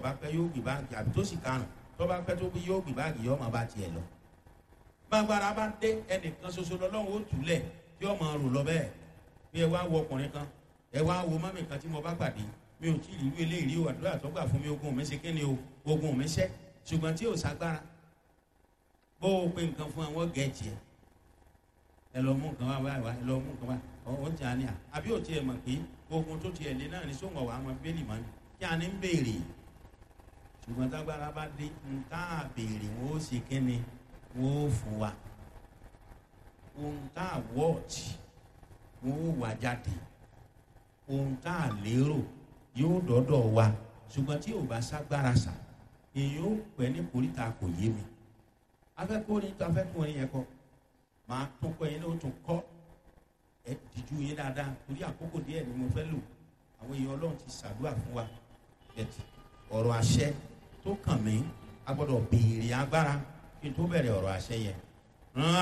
bá pẹ́ yóò gbé báàgì àbí tó sì karùn tó bá pẹ́ tó bí yóò gbé báàgì yóò máa bá tiẹ̀ lọ. gbàgbára bá dé ẹnìkan ṣoṣo lọ́lọ́run ó túlẹ̀ tí ó máa rò lọ bẹ́ẹ̀ bí ẹ wá wo ọkùnrin kan ẹ wá wo mọ́mì kan tí mo bá pàdé mi ò tí ì rí irú eléyìí o àdúrà tó gbà fún mi ogun mi ṣe kí ni o ogun mi ṣẹ́ ṣùgbọ́n tí ò ságbára bó o pe nǹkan fún àwọn gẹ̀ẹ́jì ẹ ẹ lọ mú nǹkan wá wá wá ẹ lọ mú nǹkan wá ọ ti àní à àbí ò tiẹ̀ mọ̀ pé ogun tó tiẹ̀ lé náà ní sóhun ọ̀wà àwọn bẹ́ẹ̀lì mọ́ ni kí a ní ń béèrè ṣùgbọ́n tágbára bá dé ń tá a béèrè wọn ó ṣe kí ni wọn ó fún wa ohun tá a wọ́ọ̀tì wọn ó wà jáde ohun tá a lérò yóò dọ́dọ̀ wa ṣùgbọ́n tí ò bá ságbára sà èyí ó pẹ́ ní koríta kò yé mi afẹ́kùnrin tó afẹ́kùnrin yẹn kọ máa tún kọ́ yẹn ló tún kọ́ ẹ dìjú yín dáadáa torí àkókò díẹ̀ ni mo fẹ́ lò àwọn èèyàn ọlọ́run ti ṣàdúrà fún wa bẹ̀tì ọ̀rọ̀ àṣẹ tó kàn mí a gbọ́dọ̀ béèrè agbára kí n tó bẹ̀rẹ̀ ọ̀rọ̀ àṣẹ yẹn